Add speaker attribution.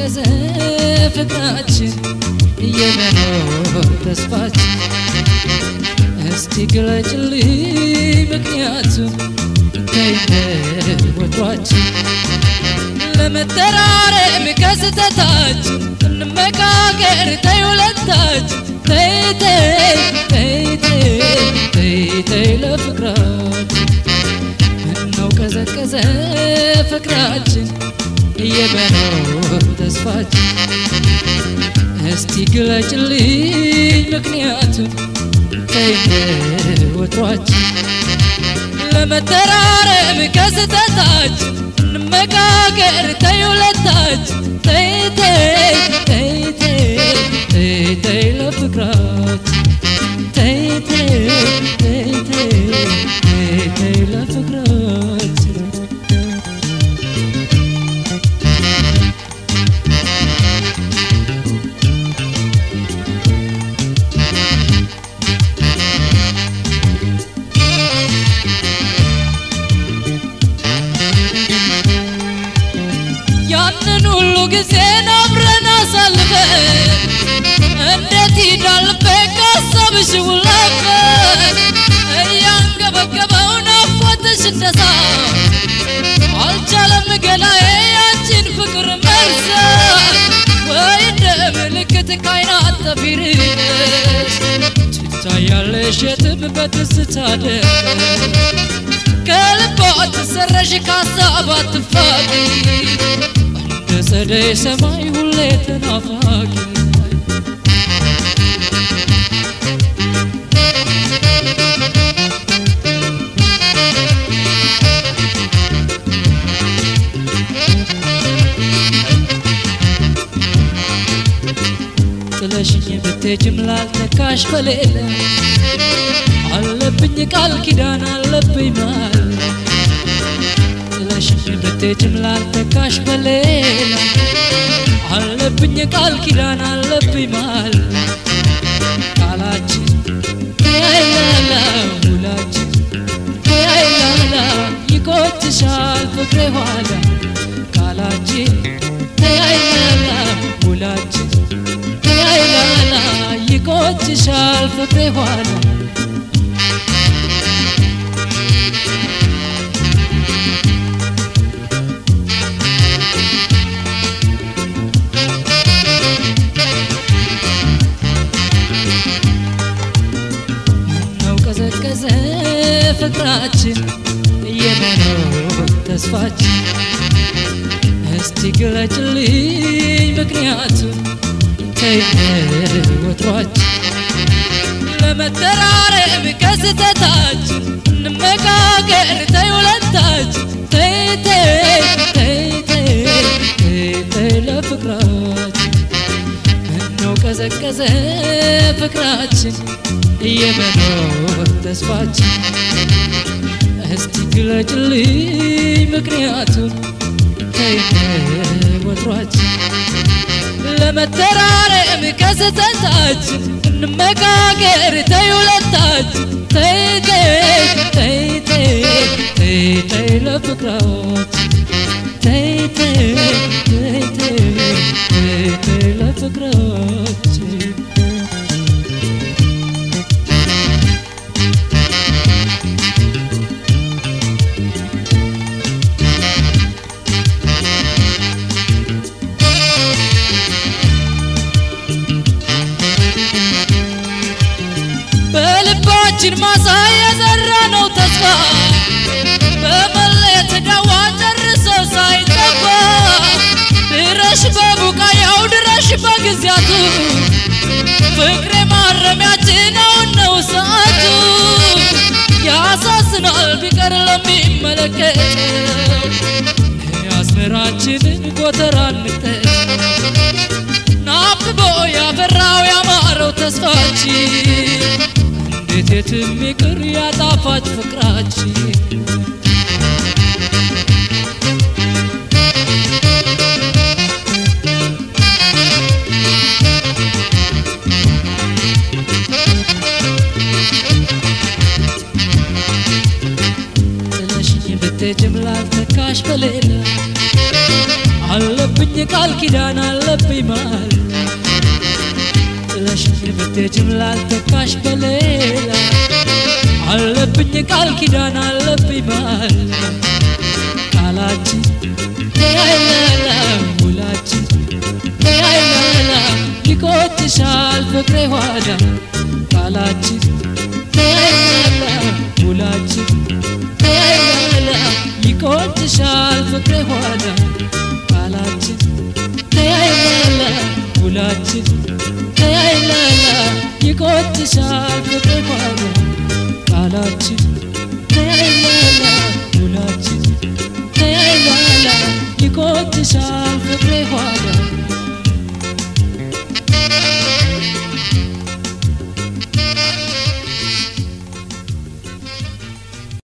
Speaker 1: ቀዘቀዘ ፍቅራችን የመኖር ተስፋችን እስቲ ግለጭልኝ ምክንያቱም ተይነ ወትሯችን ለመተራረም ከስተታችን እንመካከር ተይ ሁለታችን ተይ ተይ ተይ ተይ ተይ ተይ ለፍቅራችን ምነው ቀዘቀዘ ፍቅራችን የመኖር ተስፋችን እስቲ ግለጭልኝ ምክንያቱም ተይነ ወትሯችን ለመተራረም ከስተታችን እንመካከር ተይ ሁለታችን ተይ ተይ ተይ ተይ ተይ ተይ ለፍቅራችን ተይ ተይ ተይ ተይ ተይ ተይ ለፍቅራችን ያንን ሁሉ ጊዜን አብረን አሳልፈን እንዴት ይዳልቤ ካሰብሽ ውለፈን እያንገበገበው ናፍቆትሽ እንደሳ አልቻለም ገላዬ ያንቺን ፍቅር መርሳት ወይ እንደ ምልክት ካይናት ጠፊርሽ ትታያለሽ የትም በትዝታ ደስ ከልቧ ትሰረሽ ካሳብ አትፋቂ እንደ ጸደይ ሰማይ ሁሌ ተናፋቂ ጥለሽኝ ብትሄጂም ላልተካሽ በሌለ አለብኝ ቃል ኪዳን አለብኝ ማል ጥለሽኝ ብትሄጂም ላልተካሽ በሌላ አለብኝ ቃል ኪዳን አለብኝ ማል ቃላችን ተያይላላ ውላችን ተያይላላ ይቆጭሻል ፍቅሬ ኋላ ቃላችን ተያይላላ ውላችን ተያይላላ ይቆጭሻል ፍቅሬ ኋላ ነው ቀዘቀዘ ፍቅራችን የመኖር ተስፋችን እስቲ ግለጭልኝ ምክንያቱም ተይነ ወትሯችን ለመተራረም ከስተታችን እንመካከር ተይ ሁለታችን ተይ ተይ ተይ ተይ ተይ ተይ ለፍቅራችን ምነው ቀዘቀዘ ፍቅራችን የመኖር ተስፋችን እስቲ ግለጭልኝ ምክንያቱም ተይነ ወትሯችን ለመተራረም ከስተታችን እንመካከር ተይ ሁለታችን ተይ ተይ ተይ ተይ ተይ ተይ ለፍቅራችን ተይ ተይ ተይ ተይ ተይ ተይ ለፍቅራችን በልባችን ማሳ የዘራ ነው ተስፋ በመለየት ዳዋ ጨርሶ ሳይጠፋ ድረሽ በቡቃያው ድረሽ በጊዜያቱ ፍቅሬ ማረሚያችን አሁን ነው ሰዓቱ ያሳዝናል ቢቀር ለሚመለከተው የአስመራችንን ጎተራ እንጠቅ ናፍቆ ያፈራው ያማረው ተስፋችን እንዴት የትም ይቅር ያጣፋጭ ፍቅራችን ጥለሽኝ ብትሄጂም ላልተካሽ በሌላ አለብኝ ቃል ኪዳን አለብኝ ማል ጥለሽኝ ብትሄጂም ላልተካሽ በሌላ አለብኝ ቃል ኪዳን አለብኝ ማል ቃላችን ተያይላላ ውላችን ተያይላላ ይቆጭሻል ፍቅሬ ኋዳ ቃላችን ተያይላላ ውላችን ተያይላላ ይቆጭሻል ፍቅሬ ኋዳ ቃላችን ተያይላላ ውላችን ተያይላላ ይቆጭሻል ፍቅሬ ኋዳ ቃላችን